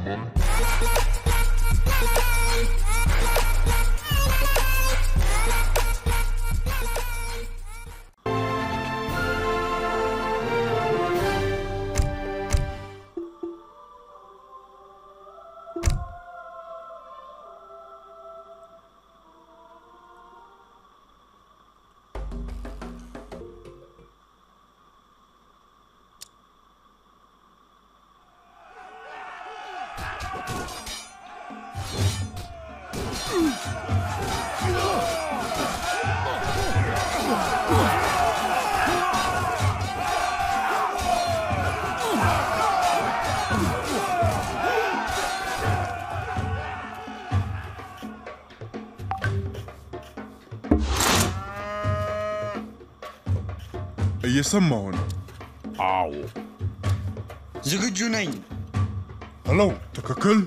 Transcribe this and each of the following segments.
እየሰማሁ ነው። አዎ ዝግጁ ነኝ። ሄሎ፣ ትክክል።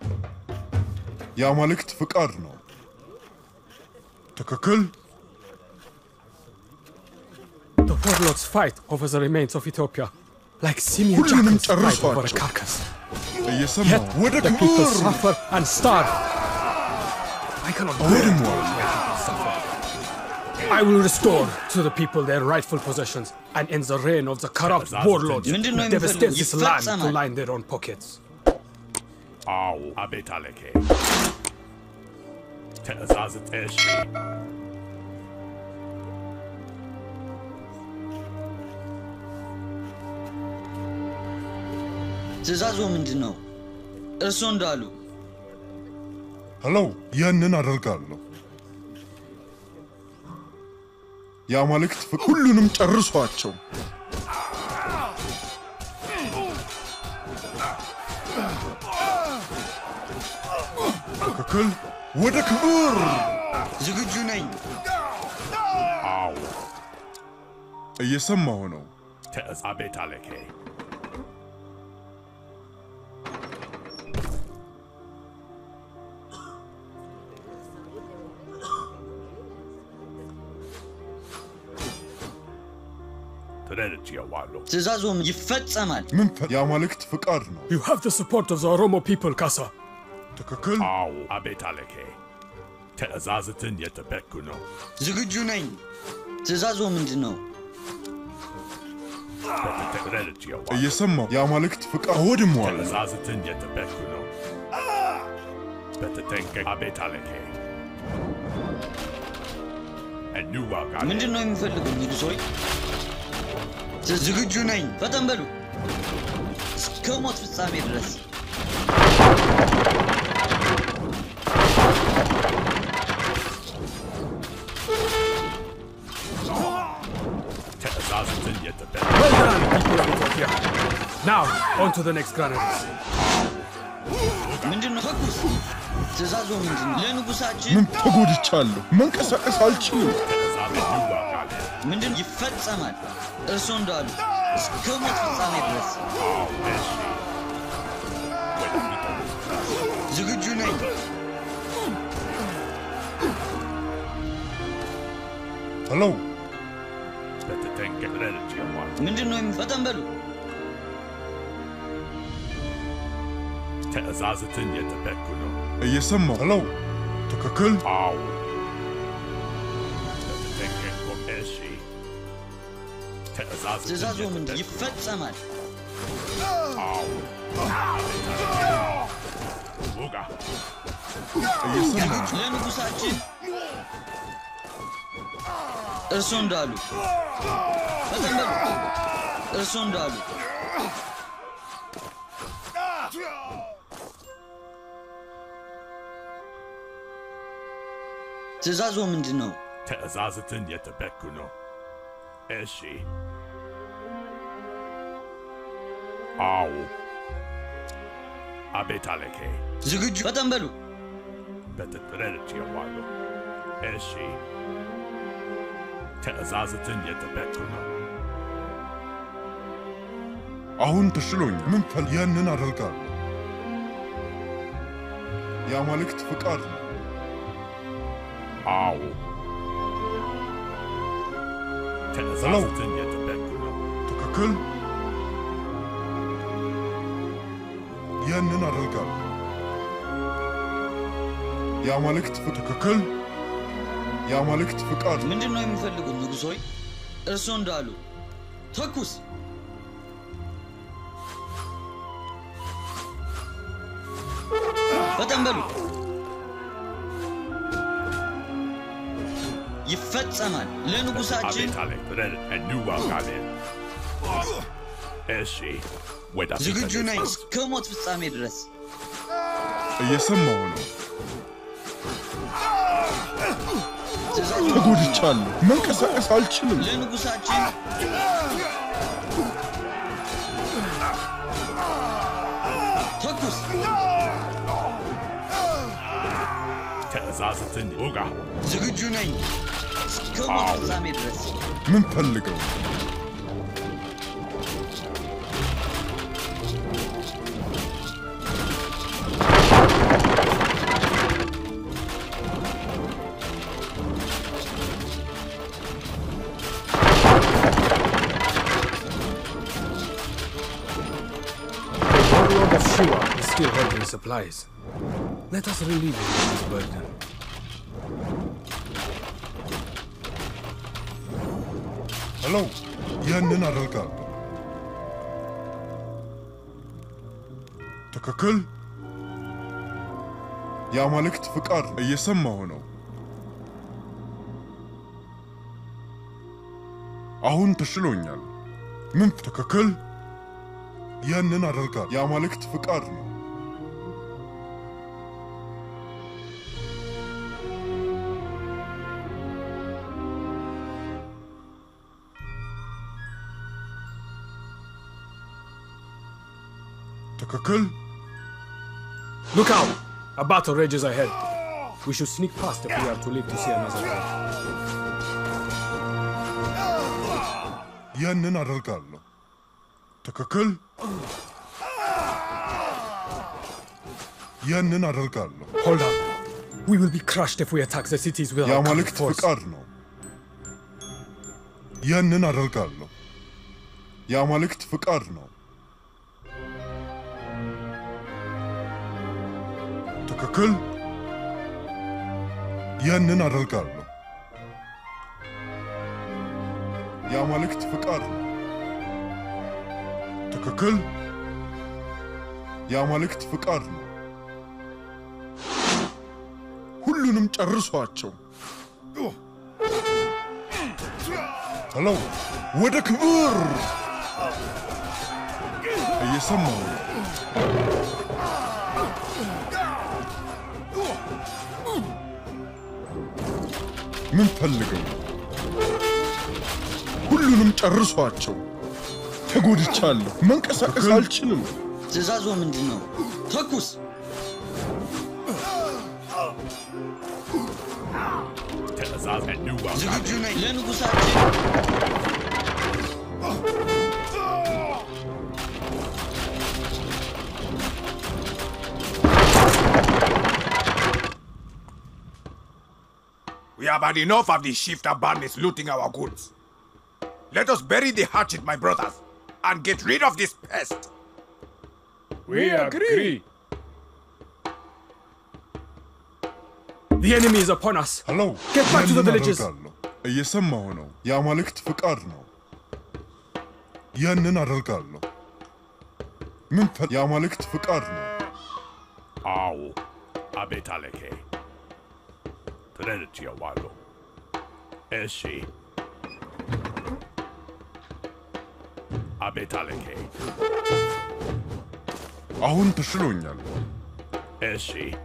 የአማልክት ፍቃድ ነው። ትክክል። The warlords fight over the remains of Ethiopia, like simian ሁሉንም jackals fight over a ጨርሷቸው። carcass. እየሰማሁ Yet ወደ the people ክብር suffer and starve. I cannot bear አውድሟል። suffer. I will restore to the people their rightful possessions and end the reign of the corrupt warlords ምንድን who ነው የሚፈልጉት? devastate this land to ይፈጸማል። line their own pockets. አዎ አቤት አለኬ ትእዛዝ እሺ ትእዛዙ ምንድን ነው? እርስዎ እንዳሉ ሄሎ፣ ያንን አደርጋለሁ። የአማልክት ፍቃድ ሁሉንም ጨርሷቸው። ትክክል። ወደ ክብር ዝግጁ ነኝ። አዎ እየሰማሁ ነው። ትእዛዝ አቤት አለኬ ተረድቼዋለሁ ትእዛዙም ይፈጸማል። ምን ፈ- የአማልክት ፍቃድ ነው። You have the support of the Oromo people, Kasa. ትክክል። አዎ አቤት አለኬ ትእዛዝትን የጠበቅኩ ነው ዝግጁ ነኝ። ትእዛዙ ምንድን ነው? ተረድቼዋለሁ እየሰማሁ የአማልክት ፍቃድ አወድሟል። ትእዛዝትን የጠበቅኩ ነው በተጠንቀቅ አቤት አለኬ እንዋጋለን ምንድን ነው የሚፈልጉ ንጉሥ ሆይ? ዝ- ዝግጁ ነኝ። ፈጠን በሉ እስከ ሞት ፍጻሜ ድረስ ትእዛዝትን የጠበቅኩ Well done, people of Ethiopia. Now, on to the next granaries. ምንድን ነው ተኩስ? ትእዛዙ ምንድን ነው? ለንጉሳችን ምን ተጎድቻለሁ። መንቀሳቀስ አልችልም። ትእዛዝ እንዋጋለን ምንድን ይፈጸማል? እርስዎ እንዳሉ እስከ ሞት ፍጻሜ ድረስ እሺ ወደፊት ዝግጁ ነኝ። ሄሎ፣ በተጠንቀቅ ረድቼዋለሁ ምንድን ነው የሚ- ፈጠን በሉ ትእዛዝትን የጠበቅኩ ነው እየሰማሁ ሄሎ፣ ትክክል። አዎ በተጠንቀቅ እሺ ትእዛዝትን ትእዛዙ ምንድን የጠበቅኩ ይፈጸማል። አዎ ውጋ እየሰማሁ ለንጉሳችን እርስዎ እንዳሉ ፈጠን በሉ እርስዎ እንዳሉ ትእዛዙ ምንድን ነው? ትእዛዝትን የጠበቅኩ ነው እሺ አዎ አቤት አለኬ ዝግጁ ፈጠን በሉ በተረድቼዋለሁ እሺ ትእዛዝትን የጠበቅኩ ነው አሁን ተሽሎኝ ምን ፈል ያንን አደርጋለሁ። የአማልክት ፍቃድ ነው። አዎ ትእዛዝትን የጠበቅኩ ነው ትክክል። ያንን አደርጋለሁ። የአማልክት ፍ- ትክክል የአማልክት ፍቃድ ምንድን ነው የሚፈልጉት ንጉሥ ሆይ? እርስዎ እንዳሉ ተኩስ። ፈጠን በሉ። ይፈጸማል። ለንጉሳችን Abitale, Red, and New Algamin. እሺ ወደ ዝግጁ ነኝ እስከ ሞት ፍጻሜ ድረስ። እየሰማሁ ነው። ትእዛዙ ተጎድቻለሁ። መንቀሳቀስ አልችልም። ለንጉሳችን ተኩስ። ትእዛዝትን ውጋ። ዝግጁ ነኝ እስከ ሞት ፍጻሜ ድረስ። ምን ፈልገው? The warlord of Shiva is still holding supplies. Let us relieve him of his burden. ሄሎ፣ ያንን አደርጋለሁ። ትክክል የአማልክት ፍቃድ እየሰማሁ ነው። አሁን ተሽሎኛል። ምን ትክክል ያንን አደርጋለሁ። የአማልክት ፍቃድ ነው። ትክክል Look out! A battle rages ahead. We should sneak past if we are to live to see another day. ያንን አደርጋለሁ። ትክክል ያንን አደርጋለሁ። Hold on. We will be crushed if we attack the cities with our common የአማልክት force. ፍቃድ ነው። ያንን አደርጋለሁ። የአማልክት ፍቃድ ነው። ትክክል ያንን አደርጋለሁ። የአማልክት ፍቃድ ነው። ትክክል የአማልክት ፍቃድ ነው። ሁሉንም ጨርሷቸው። ሄሎ፣ ወደ ክብር እየሰማሁ ነው። ምን ፈልገው? ሁሉንም ጨርሷቸው። ተጎድቻለሁ። መንቀሳቀስ አልችልም። ትእዛዙ ምንድን ነው? ተኩስ። ትእዛዝ and New ዝግጁ Algamin. ነኝ ለንጉሳችን We have had enough of these shifter bandits looting our goods. Let us bury the hatchet, my brothers, and get rid of this pest. We agree. The enemy is upon us. ሄሎ Get back to the ያንን villages. አደርጋለሁ። እየሰማሁ ነው። የአማልክት ፍቃድ ነው። ያንን አደርጋለሁ። ምን ፈ የአማልክት ፍቃድ ነው። አዎ አቤት አለኬ ተረድቼዋለሁ። እሺ አቤት አለኬ አሁን ተሽሎኛል። እሺ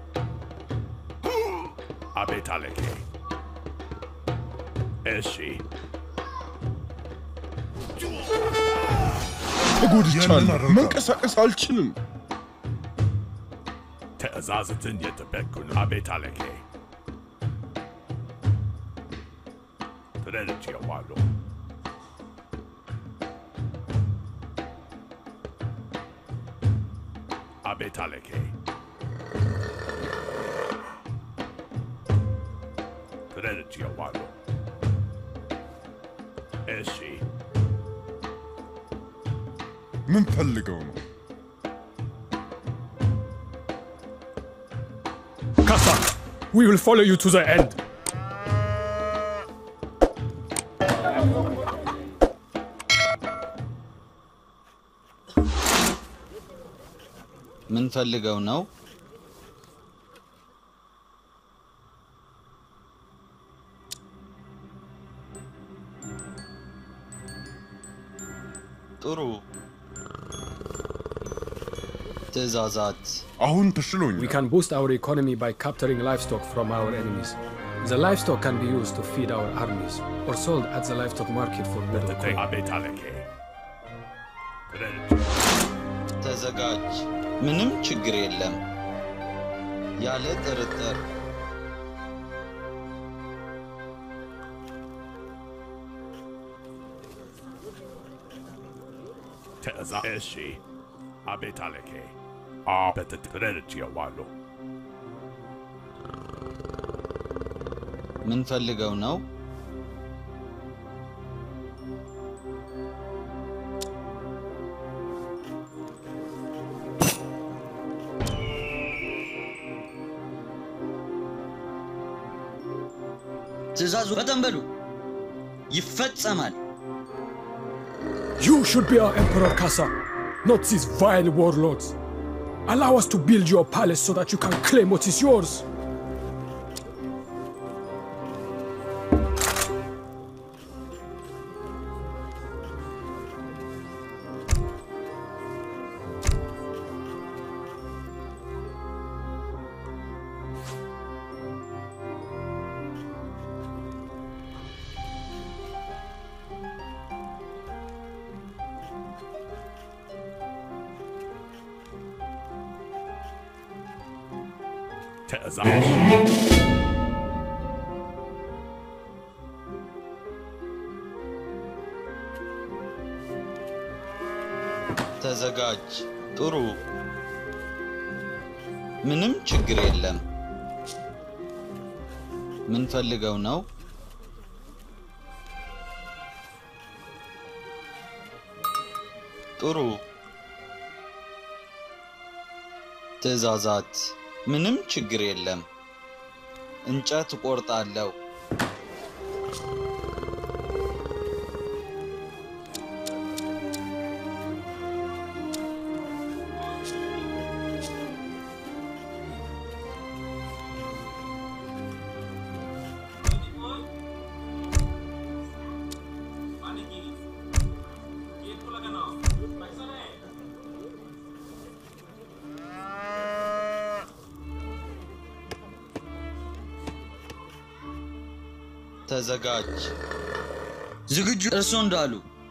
አቤት አለኬ እሺ ያንን ተጎድቻለሁ። አደርጋለሁ። መንቀሳቀስ አልችልም። ትእዛዝትን የጠበቅኩ ነው። አቤት አለኬ ተረድቼዋለሁ። አቤት አለኬ ተረድቼዋለሁ። እሺ ምን ፈልገው ነው? Kassa. We will follow you to the end. ምን ፈልገው ነው? ጥሩ ትዕዛዛት አሁን We ተሽሎኛል። can boost our economy by capturing livestock from our enemies. The livestock can be used to feed our armies or sold at the livestock market for better Te coin. abetaleke. Kredi. ተዘጋጅ። ምንም ችግር የለም። ያለ ጥርጥር Teza eshi. Abetaleke. A betet kredi walu. ምን ፈልገው ነው? ትዕዛዙ ፈጠን በሉ፣ ይፈጸማል። You should be our Emperor Kassa, not these vile warlords. Allow us to build your palace so that you can claim what is yours. Teza. ተዘጋጅ። ጥሩ፣ ምንም ችግር የለም። ምን ፈልገው ነው? ጥሩ፣ ትዕዛዛት። ምንም ችግር የለም። እንጨት እቆርጣለሁ። ተዘጋጅ። ዝግጁ? እርሶ እንዳሉ።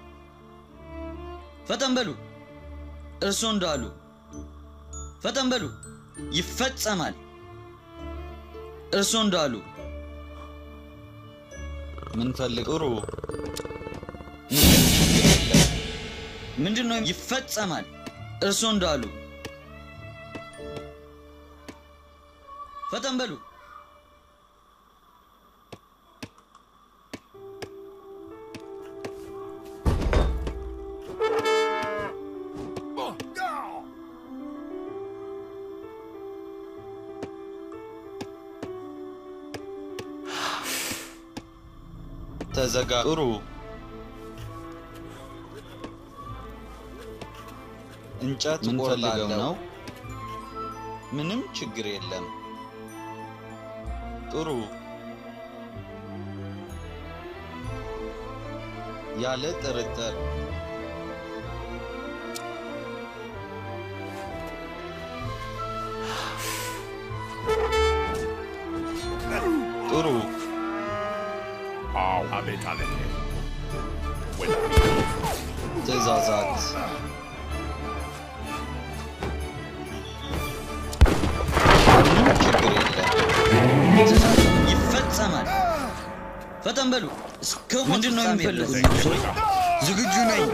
ፈጠን በሉ። እርሶ እንዳሉ። ፈጠን በሉ። ይፈጸማል። እርሶ እንዳሉ። ምን ፈልግ? ጥሩ። ምንም ችግር የለም። ምንድን ነው? ይፈጸማል። እርሶ እንዳሉ። ፈጠን በሉ። ተዘጋ። ጥሩ። እንጨት ምን ፈልገው ነው? ምንም ችግር የለም። ጥሩ። ያለ ጥርጥር ጥሩ። Au abetaleke. ትዕዛዛት ምንም ችግር የለም። ትዕዛዙ ይፈጸማል። ፈጠን በሉ። እስከ ምንድን ነው የሚፈልጉት? ዝግጁ ነኝ።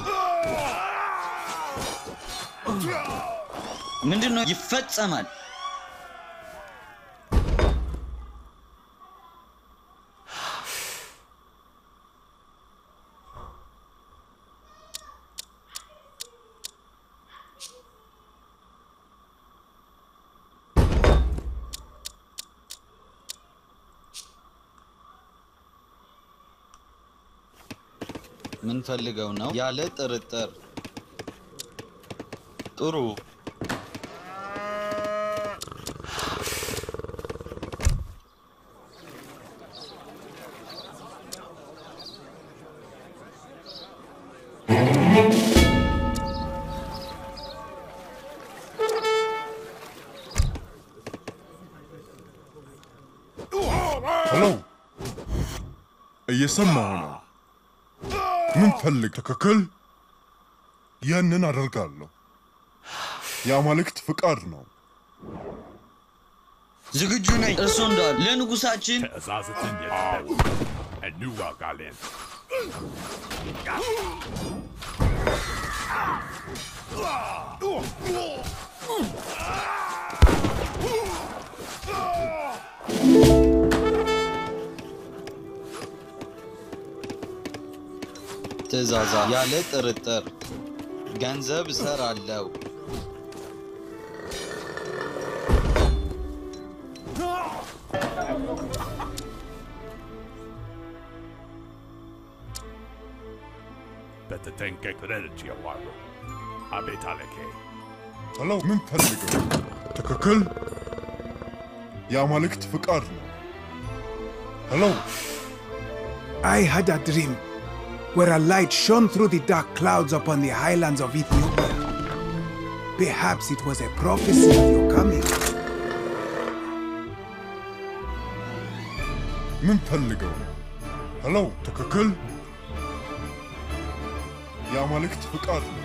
ምንድን ነው? ይፈጸማል። ምን ፈልገው ነው? ያለ ጥርጥር። ጥሩ ሄሎ፣ እየሰማሁ ነው። ምን ፈልግ? ትክክል። ያንን አደርጋለሁ። የአማልክት ፍቃድ ነው። ዝግጁ ነኝ። እርሶ እንዳሉ ለንጉሳችን ትእዛዝትን የተቀበሉ እንዋጋለን። ትእዛዛ ያለ ጥርጥር ገንዘብ እሰራለሁ። በተጠንቀቅ ረድቼዋለሁ። አቤት አለኬ። ሄሎ፣ ምን ፈልገው? ትክክል። የአማልክት ፍቃድ ነው። ሄሎ፣ I had a dream where a light shone through the dark clouds upon the highlands of Ethiopia. Perhaps it was a prophecy of your coming. ምን ፈልገው? ሄሎ፣ ትክክል። የአማልክት ፍቃድ ነው።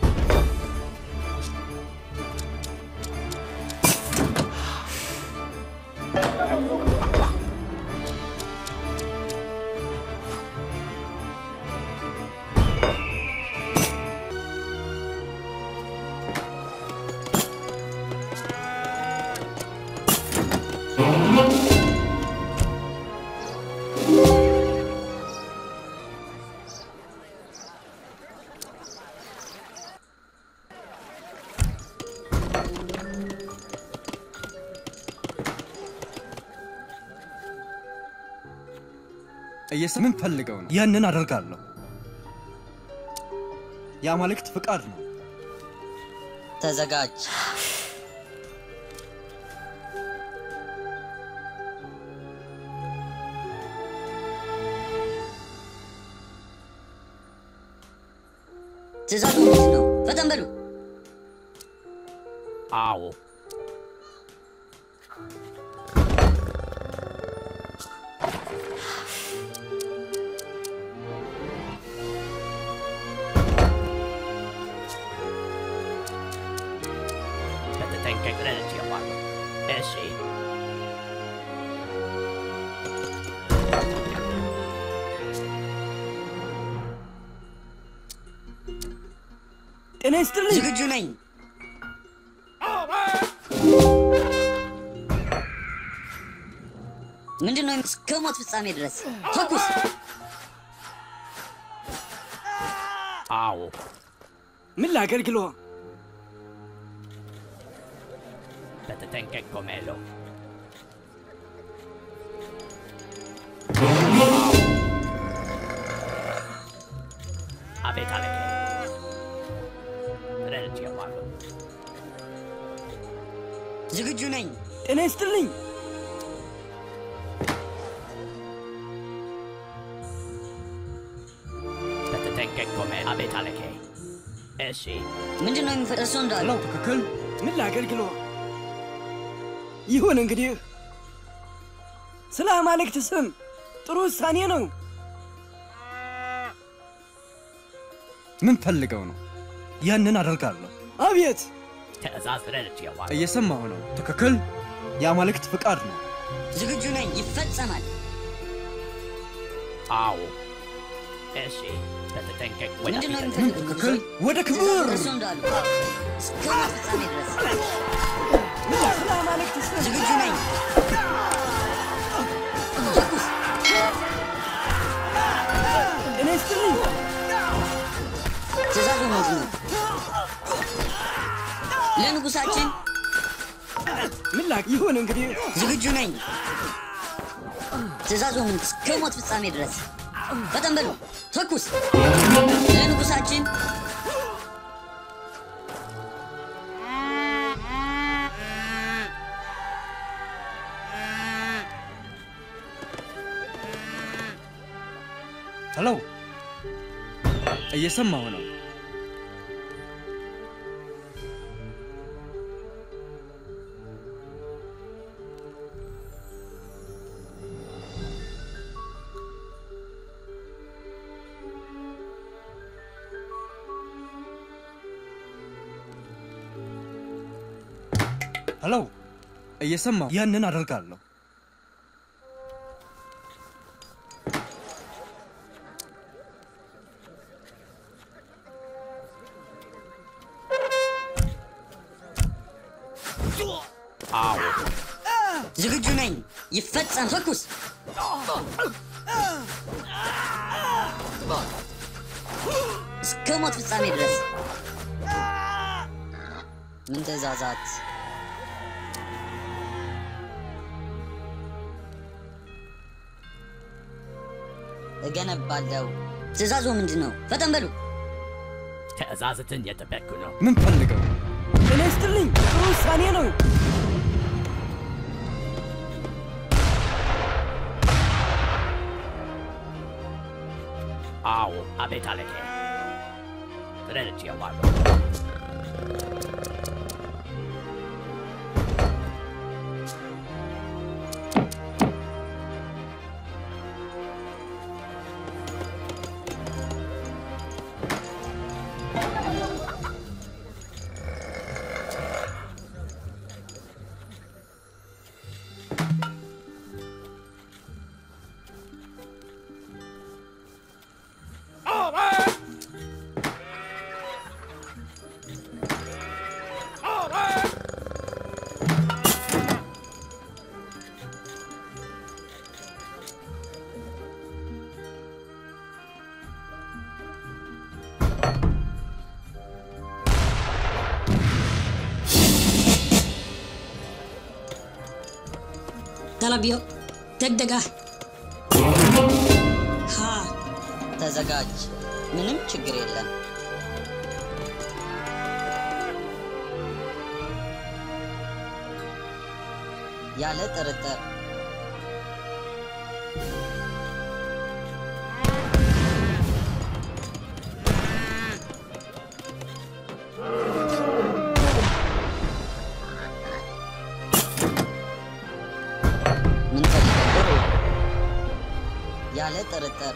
ምን ፈልገው ነው? ያንን አደርጋለሁ። የአማልክት ፍቃድ ነው። ተዘጋጅ። ትእዛዙ ምንድን ነው? ፈጠን በሉ። አዎ በተጠንቀቅ ረድቼዋለሁ። እሺ ጤና ይስጥልኝ። ዝግጁ ነኝ። ምንድን ነው? እስከ ሞት ፍጻሜ ድረስ ተኩስ። አዎ ምን ላገልግሎ? በተጠንቀቅ ኮሜሎ። አቤት አለኬ። ረድቼዋለሁ። ዝግጁ ነኝ። ጤና ይስጥልኝ። በተጠንቀቅ ኮሜሎ። አቤት አለኬ። እሺ ምንድን ነው የሚፈ እርሶ እንዳሉ ነው ትክክል። ምን ላገልግሎ? ይሁን እንግዲህ ስለ አማልክት ስም ጥሩ ውሳኔ ነው። ምን ፈልገው ነው? ያንን አደርጋለሁ። አቤት፣ ትእዛዝ ረድቼዋለሁ። እየሰማሁ ነው። ትክክል። የአማልክት ፍቃድ ነው። ዝግጁ ነኝ። ይፈጸማል። አዎ እሺ በተጠንቀቅ ወደ ምንድን ነው ፊት የሚፈልጉት? ትክክል። ወደ ክብር እርሶ እንዳሉ እስከ ሞት ፍጻሜ ድረስ ስለ አማልክት ስም ዝግጁ ነኝ። ተኩስ። ጤና ይስጥልኝ። ትእዛዙ ምንድን ነው? ለንጉሳችን ምን ላክ ይሁን እንግዲህ ዝግጁ ነኝ። ትእዛዙ ምን? እስከ ሞት ፍጻሜ ድረስ ፈጠን በሉ ተኩስ ለንጉሳችን ሄሎ፣ እየሰማሁ ነው። ሄሎ፣ እየሰማሁ ያንን አደርጋለሁ። ዝግጁ ነኝ። ይፈጸም። ተኩስ እስከ ሞት ፍጻሜ ድረስ ምን ትእዛዛት? እገነባለሁ። ትእዛዙ ምንድን ነው? ፈጠን በሉ። ትእዛዝትን እየጠበቅኩ ነው። ምን ፈልገው? ጤና ይስጥልኝ። ጥሩ ውሳኔ ነው። አዎ፣ አቤት አለቄ። ረድቼዋለሁ። ተለቢዮ ደግደጋ ሃ ተዘጋጅ። ምንም ችግር የለም። ያለ ጥርጥር ምን ፈልገው? ጥሩ ያለ ጥርጥር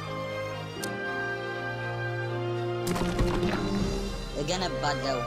እገነባለሁ።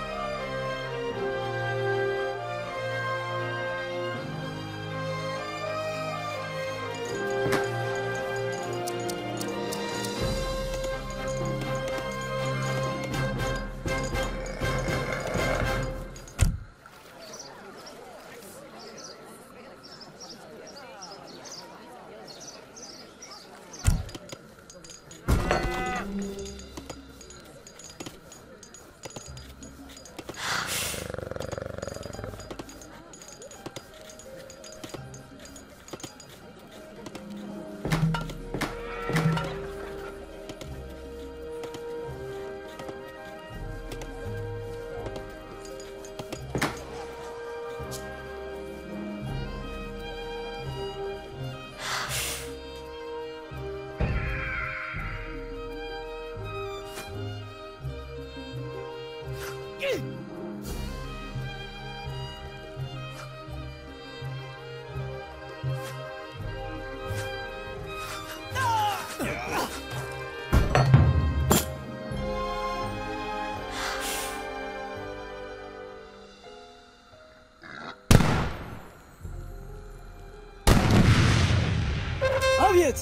አቤት።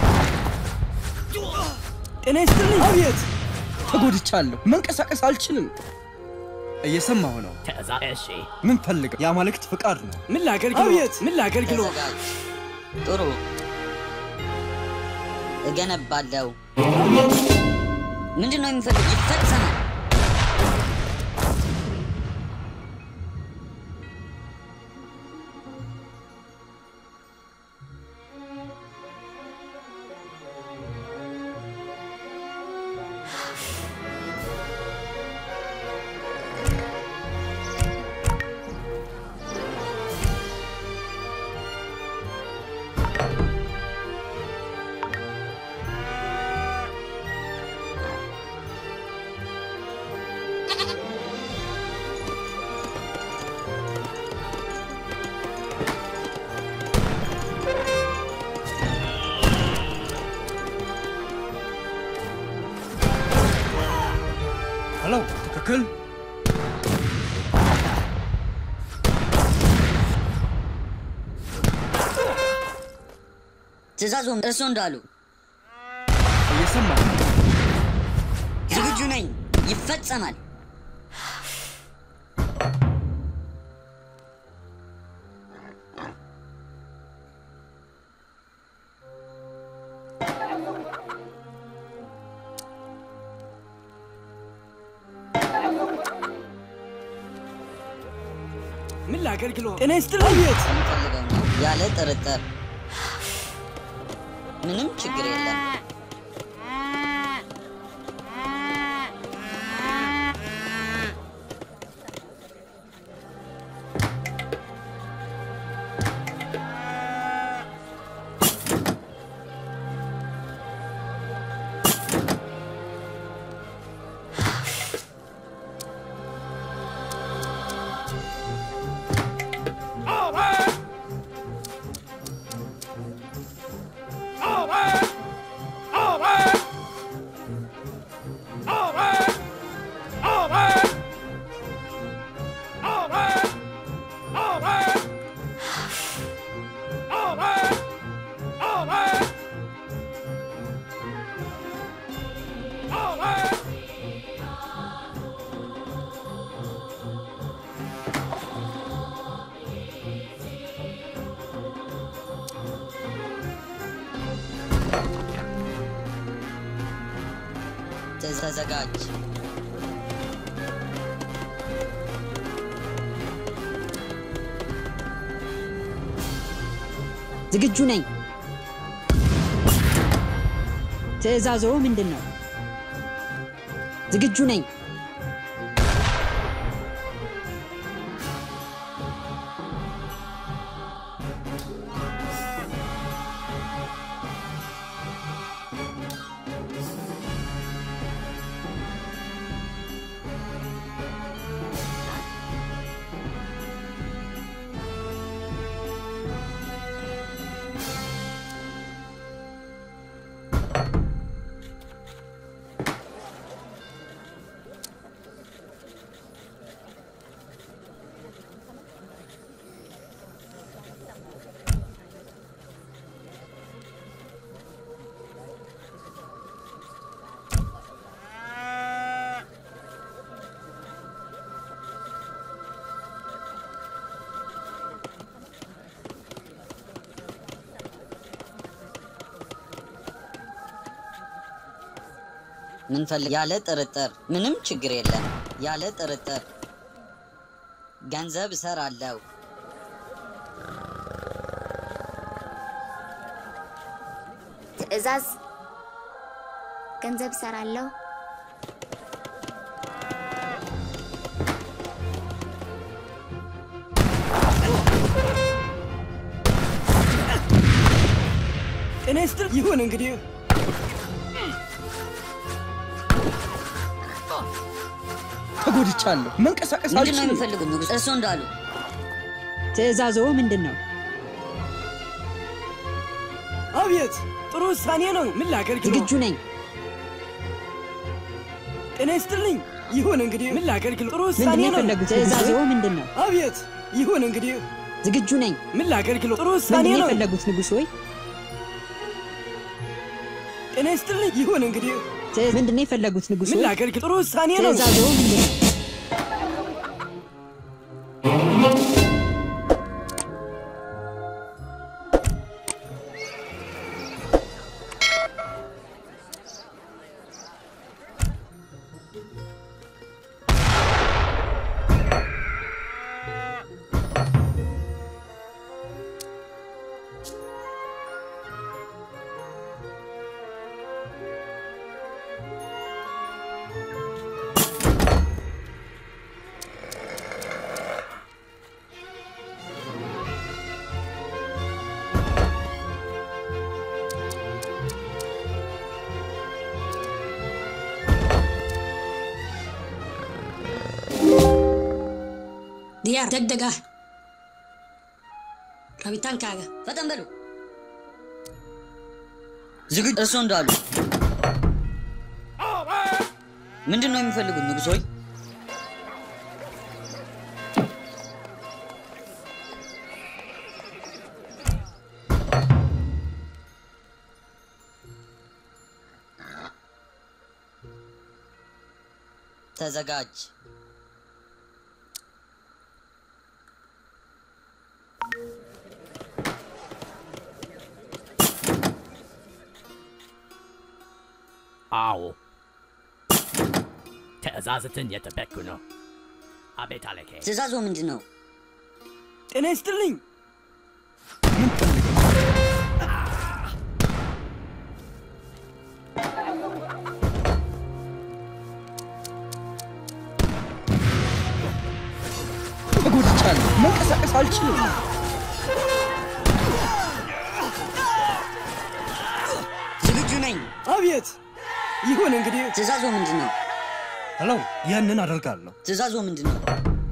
ጤና ይስጥልኝ። አቤት። ተጎድቻለሁ። መንቀሳቀስ አልችልም። እየሰማሁ ነው። ትእዛዝ እሺ፣ ምን ፈልገው? የአማልክት ፍቃድ ነው። ምን ላገልግሎ? አቤት። ምን ላገልግሎ? ተዘጋጅ። ጥሩ እገነባለሁ። ምንድን ነው የሚፈልግ? ይፈጸማል። ትእዛዙም እርሱ እንዳሉ እየሰማሁ ነው። ዝግጁ ነኝ። ይፈጸማል። ምን ላገልግሎ? ጤና ይስጥልኝ። አቤት። የምፈልገው ነው ያለ ጥርጥር። ምንም ችግር የለም። ተዘጋጅ። ዝግጁ ነኝ። ትዕዛዞ ምንድን ነው? ዝግጁ ነኝ። ምን ፈልግ? ያለ ጥርጥር ምንም ችግር የለም። ያለ ጥርጥር ገንዘብ እሰራለሁ። ትዕዛዝ ገንዘብ እሰራለሁ። ጤና ይስጥልኝ። ይሁን እንግዲህ ተጎድቻለሁ። መንቀሳቀስ ምንድን ነው አልችልም። የሚፈልጉት ንጉሥ? እርሱ እንዳሉ ትዕዛዞ ምንድን ነው? አቤት። ጥሩ ውሳኔ ነው። ምን ላገልግሎ? ዝግጁ ነኝ። ጤና ይስጥልኝ። ይሁን እንግዲህ ምን ላገልግሎ? ጥሩ ምንድን ውሳኔ ነው ነው። የፈለጉት? ትዕዛዞ ምንድን ነው? አቤት። ይሁን እንግዲህ ዝግጁ ነኝ። ምን ላገልግሎ? ጥሩ ውሳኔ ምንድን ነው ነው። የፈለጉት ንጉሥ ሆይ? ጤና ይስጥልኝ። ይሁን እንግዲህ ትዕ- ምንድን ነው የፈለጉት ንጉሥ ምን ሆይ? ላገልግሎ? ጥሩ ውሳኔ ነው። ትዕዛዞ ምንድን ነው? diyaar degdeg ah rabitaankaaga ፈጠን በሉ። ዝግጁ እርሱ እንዳሉ ምንድን ነው የሚፈልጉት ንጉሥ ሆይ? ተዘጋጅ። አዎ ትእዛዝትን የጠበቅኩ ነው። አቤት አለኬ። ትእዛዙ ምንድን ነው? ጤና ይስጥልኝ። ተጎድቻለሁ። መንቀሳቀስ አልችልም። ዝግጁ ነኝ። አቤት። ይሁን እንግዲህ። ትእዛዙ ምንድን ነው? ሄሎ፣ ያንን አደርጋለሁ። ትእዛዙ ምንድን ነው?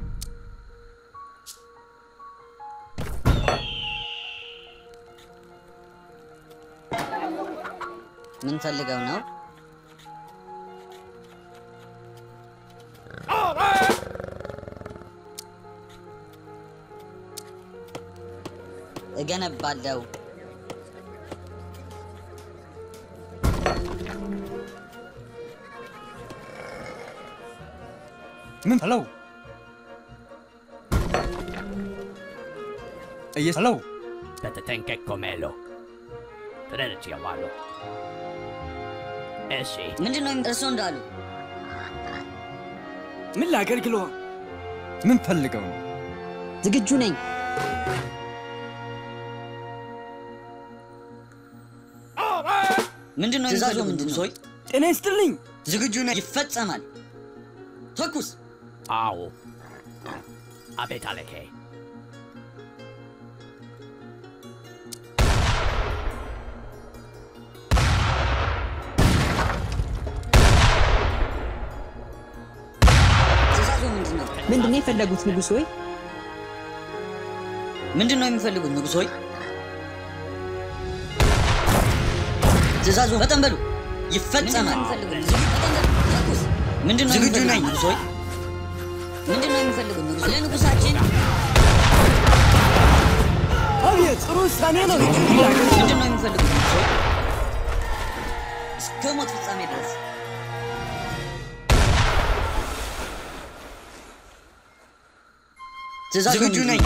ምን ፈልገው ነው? እገነባለሁ። ምን ሄሎ እየ ሄሎ በተጠንቀቅ ኮሜሎ። ተረድቼዋለሁ። እሺ ምንድን ነው እርሶ እንዳሉ? ምን ላገልግሎ? ምን ፈልገው ነው? ዝግጁ ነኝ። ምንድን ነው ትእዛዙ? ምንድን ነው? ጤና ይስጥልኝ። ዝግጁ ነኝ። ይፈጸማል። ተኩስ። አዎ አቤት አለኬ። ትእዛዙ ምንድን ነው? ምንድን ነው የፈለጉት ንጉሥ ሆይ? ምንድን ነው የሚፈልጉት ንጉሥ ሆይ? ትእዛዙ ፈጠን በሉ። ይፈጸማል። ተኩስ። ምንድን ነው ዝግጁ ነኝ ንጉሥ ሆይ? ምንድን ነው የሚፈልጉት ንጉሥ? ለንጉሳችን አቤት፣ ጥሩ ውሳኔ ነው። ምንድን ነው የሚፈልጉት ንጉሥ ሆይ? እስከ ሞት ፍጻሜ ድረስ ትእዛዙ ዝግጁ ነኝ።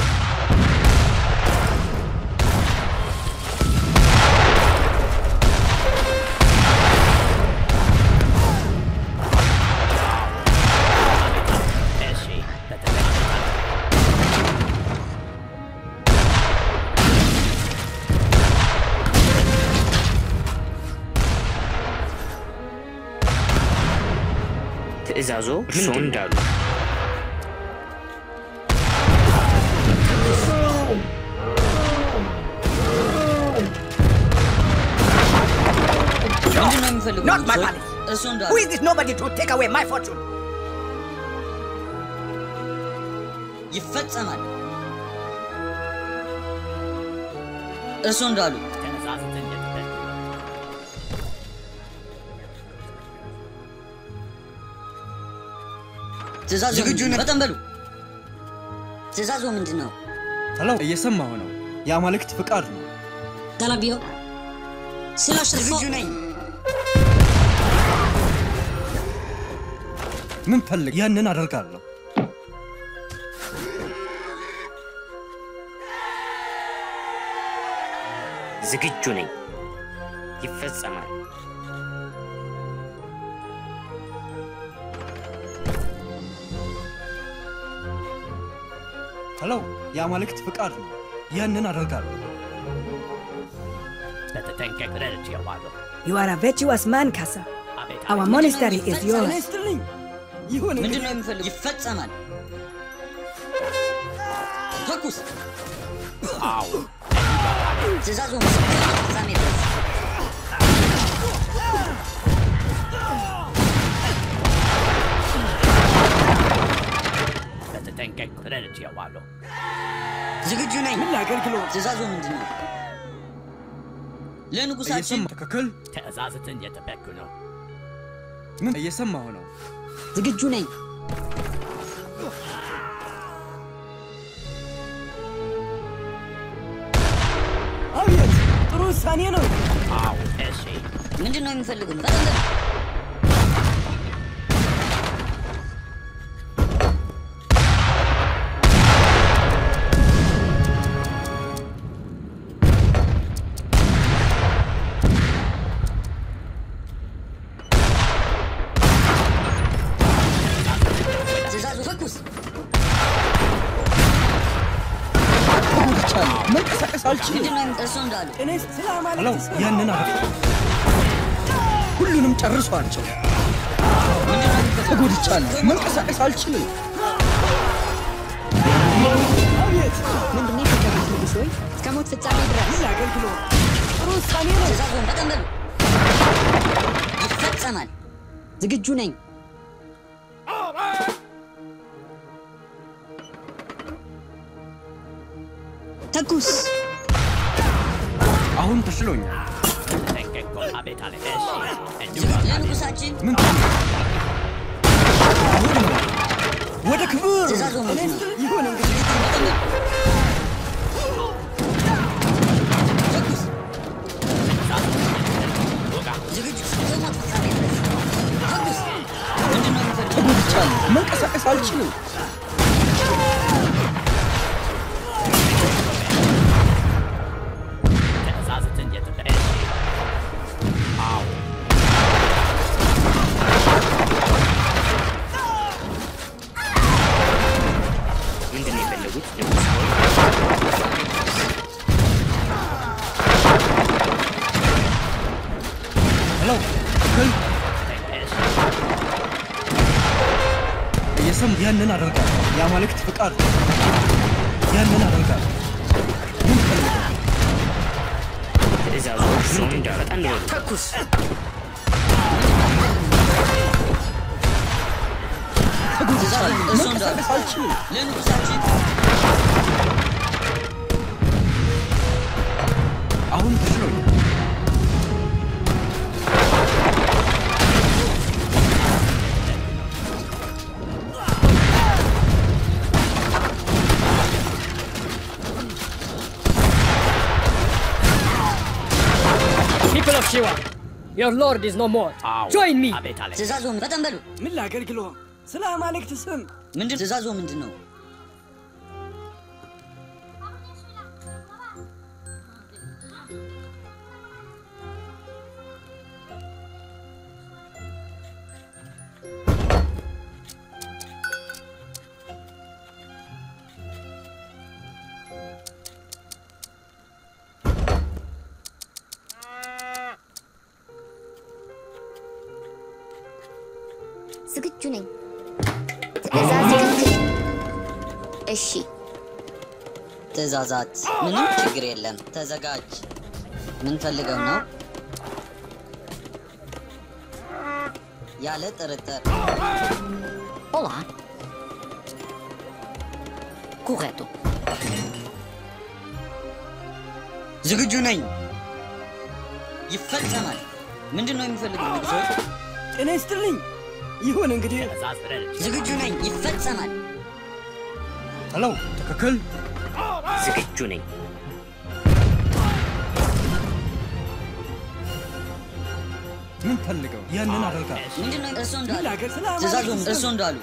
እሺ በተጠንቀቅ ትእዛዞ እርስዎ እንዳሉ ምንድን ነው የሚፈልጉት Not my ንጉሥ ሆይ? palace. እርሱ እንዳሉ Who is this nobody to take away my fortune? ይፈጸማል። እርሱ እንዳሉ ትእዛዝትን የጠበቅኩ ነው። ትእዛዙ ዝግጁ ነኝ። ፈጠን በሉ። ትእዛዙ ምንድን ነው? ሄሎ፣ እየሰማሁ ነው። የአማልክት ፍቃድ ነው። ገለቢዮ ስላሸርፎ ዝግጁ ነኝ። ምን ፈልግ? ያንን አደርጋለሁ። ዝግጁ ነኝ። ይፈጸማል። ሄሎ፣ የአማልክት ፍቃድ ነው። ያንን አደርጋለሁ። በተጠንቀቅ ተረድቼዋለሁ። You are a virtuous man, Kasa. አቤት Our monastery is ጤና yours. ይስጥልኝ። ይሁን ምንድን እንግዲህ። ነው የሚፈልጉት? ይፈጸማል። ተኩስ። አዎ ትእዛዙ እስከ ሞት ፍጻሜ ድረስ በተጠንቀቅ ተረድቼዋለሁ። ዝግጁ ነኝ። ምን ላገልግሎ? ትእዛዙ ምንድን ነው? ለንጉሳችን እየሰማ ትክክል። ትእዛዝትን የጠበቅኩ ነው። ምን እየሰማሁ ነው። ዝግጁ ነኝ። አቤት፣ ጥሩ ውሳኔ ነው። አዎ እሺ ምንድን ነው የሚፈልጉት? ፈጠን በሉ። ተኩስ። ተጎድቻለሁ። መንቀሳቀስ አልችልም። ምንድን ነው እርሶ እንዳሉ እኔ ስለ ለው አማልክት ስም ያንን አደረግ ሁሉንም ጨርሷቸው። ተጎድቻለሁ። መንቀሳቀስ አልችልም። አቤት ምንድን ነው የፈለጉት ንጉሥ ሆይ? እስከ ሞት ፍጻሜ ድረስ ምን አገልግሎ ጥሩ ውሳኔ ነው። ትእዛዙን በጣም በሉ። ይፈጸማል። ዝግጁ ነኝ። ተኩስ። አሁን ተሽሎኛል። ተጠንቀቁ። አቤት አለቃ። እሺ እንዲሁ ለንጉሳችን ምን ወደ ክብር ትእዛዙ ምንድን ነው? ይሁን እንግዲህ ተኩስ። ዝግጁ ከሞት ፍጻሜ ድረስ ተኩስ። ምንድን ነው የሚፈልጉት? ተጎድቻለሁ። መንቀሳቀስ አልችልም። ትእዛዝትን የጠበቀ አዎ ምንድን ነው የፈለጉት ንጉሥ ሆይ? ለው ትክክል እየሰም ያንን አደርጋለሁ። የአማልክት ፍቃድ ነው። ያንን አደርጋለሁ። ምን ፈልገው? ትእዛዙ እርሶ እንዳሉ ፈጠን በሉ። ተኩስ። ተጎድቻለሁ። እርሶ እንዳሉ መንቀሳቀስ አልችልም። ለንጉሳችን አሁን ተሽሎኛል። People of Shiva, your lord is no more. አዎ Join me. አቤት አለቃ። ትእዛዙን በጣም በሉ። ምን ላገልግሎ? ስለ አማልክት ስም ምንድን ትእዛዙ ምንድን ነው? ዝግጁ ነኝ። ትእዛዝ ትክክል። እሺ፣ ትእዛዛት ምንም ችግር የለም። ተዘጋጅ። ምን ፈልገው ነው? ያለ ጥርጥር Olá. Correto. ዝግጁ ነኝ። ይፈጸማል። ምንድን ነው የሚፈልጉት ንጉሶች? ጤና ይስጥልኝ። ይሁን እንግዲህ ትእዛዝ ፍረድ። ዝግጁ ነኝ። ይፈጸማል። ለው ትክክል ዝግጁ ነኝ። ምን ፈልገው? ያንን አደርጋለሁ። ምንድን ነው እርሶ እንዳሉ? ምን ላገር? ስለ ትእዛዙ አማልክት እርሶ ስም እንዳሉ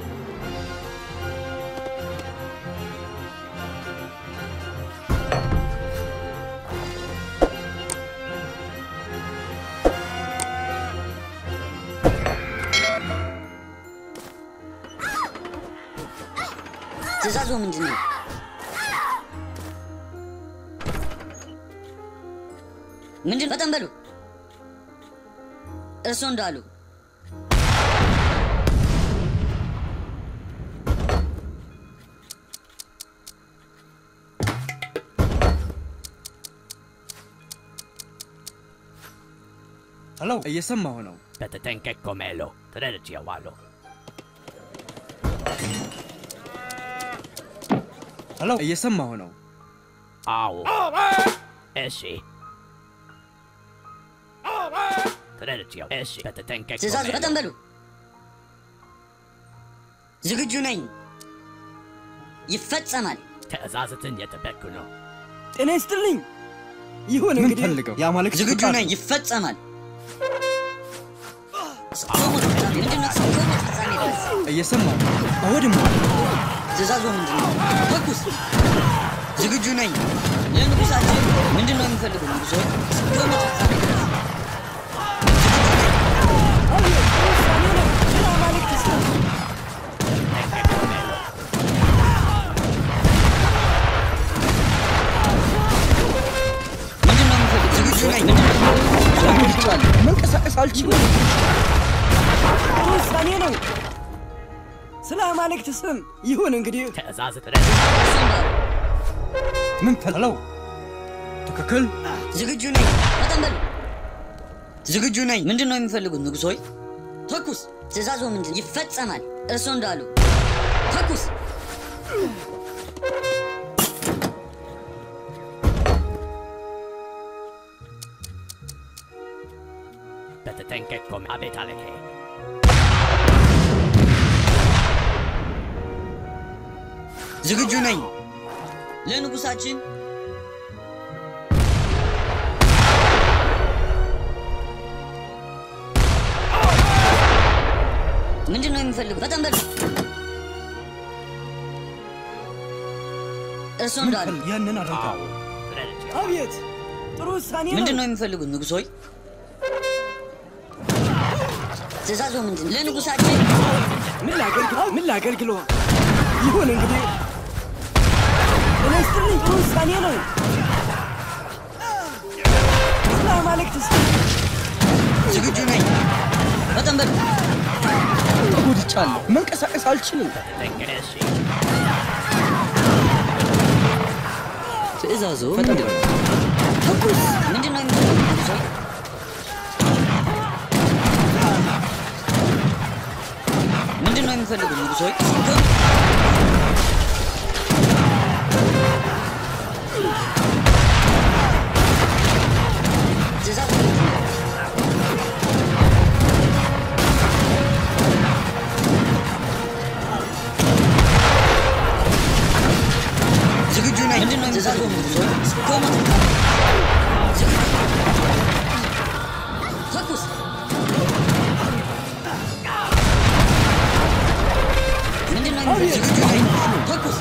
ትእዛዙ ምንድን ነው? ምንድን በጣም በሉ። እርሶ እንዳሉ ለው እየሰማሁ ነው። በተጠንቀቅ ኮሜሎ ተረድቼዋለሁ። ለው እየሰማሁ ነው። አዎ እሺ ተረድቼው እሺ በተጠንቀቅ ትእዛዙ ኮሜሎ። በጣም በሉ። ዝግጁ ነኝ። ይፈጸማል። ትእዛዝትን የጠበቅኩ ነው። ጤና ይስጥልኝ። ይሁን ምን እንግዲህ ፈልገው? የአማልክት ዝግጁ ፍቃድ ነኝ። ነው። ይፈጸማል። ከሞት ፍጻሜ ምንድን ነው? ከሞት ፍጻሜ ድረስ እየሰማሁ ነው። አወድማ ትእዛዙ ምንድን ነው? ተኩስ። ዝግጁ ነኝ። ለንጉሳችን ምንድን ነው የሚፈልጉ ንጉሶች? ከሞት ፍጻሜ ድረስ አቤት ጥሩ ውሳኔ ነው። ስለ አማልክት ስም ይሁን ጥሩ ውሳኔ ነው። ስለ አማልክት ስም ይሁን እንግዲህ ትእዛዝ ድረስ ምን ፈለው? ትክክል። ዝግጁ ነኝ። ፈጠን በሉ። ዝግጁ ነኝ። ምንድን ነው የሚፈልጉት ንጉሥ ሆይ? ተኩስ። ትእዛዙ ምንድን ይፈጸማል። እርሶ እንዳሉ ተኩስ። በተጠንቀቅ ቆም። አቤት አለኬ። ዝግጁ ነኝ። ለንጉሳችን ምንድን ነው የሚፈልጉት? ፈጠን በሉ። እርሶ እንዳሉ ያንን አደርጋለሁ። አቤት ጥሩ ውሳኔ ነው። ምንድን ነው የሚፈልጉት ንጉሥ ሆይ? ትእዛዙ ምንድን ለንጉሳችን ምን ላገልግሎ ምን ላገልግሎ ይሁን እንግዲህ እኔ ስትልኝ ጥሩ ውሳኔ ነው። ስለ አማልክት ስም ዝግጁ ነኝ። ፈጠን በሉ። ተጎድቻለሁ። መንቀሳቀስ አልችልም። ተጠንቀቅ። ትእዛዙ ምንድን ነው? ተኩስ። ምንድን ነው የሚፈልጉት ንጉሥ ሆይ? ምንድን ነው የሚፈልጉት ንጉሥ ሆይ? ትእዛዙ ምንድን ነው? ዝግጁ ነኝ። ምንድን ነው ትእዛዙ ንጉሥ ሆይ? ቆሙ። ዝግጁ ተኩስ። ምንድን ነው የሚፈልጉት? ዝግጁ ነኝ። ተኩስ።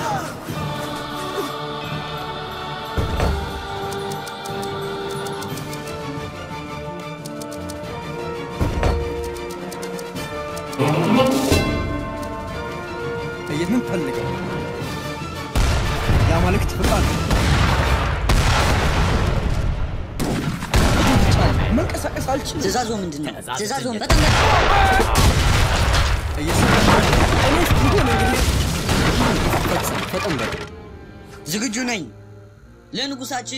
የምንፈልገው የአማልክት ፍቃድ ተጎድቻለሁ። መንቀሳቀስ አልችልም። ትእዛዙ ምንድን ነው? ትእዛዙ ፈጠን በሉ። ፈጠን በል። ዝግጁ ነኝ። ለንጉሳችን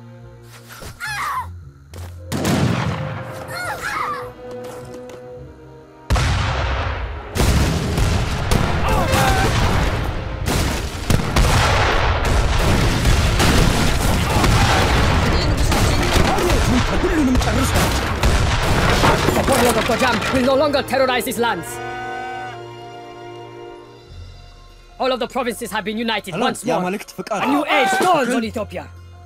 ሁሉንም ጨርሷል። The warlord of Gojam will no longer terrorize these lands. All of the provinces have been united Hello, once more. የአማልክት ፍቃድ A new age dawns on Ethiopia.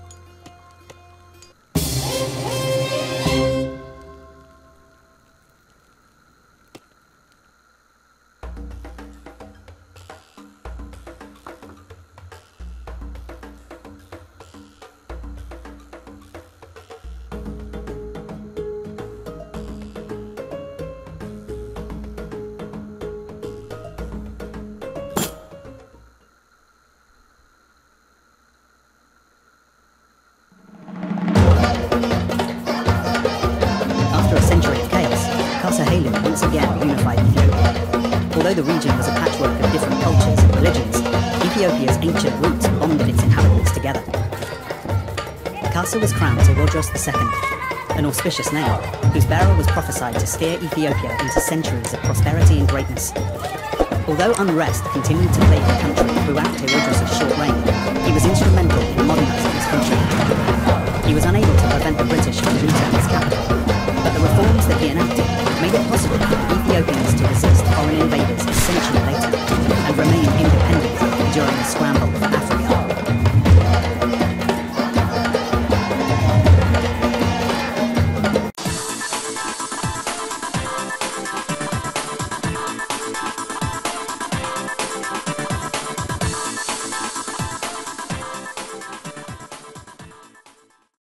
After a century of chaos, Casa Halu once again unified Ethiopia. Although the region was a patchwork of different cultures and religions, Ethiopia's ancient roots bonded its inhabitants together. Casa was crowned to Rhodros II, an auspicious name, whose bearer was prophesied to steer Ethiopia into centuries of prosperity and greatness. Although unrest continued to plague the country throughout Herodos's short reign, he was instrumental in modernizing his country. He was unable to prevent the British from looting his capital, but the reforms that he enacted made it possible for Ethiopians to resist foreign invaders a century later and remain independent during the scramble for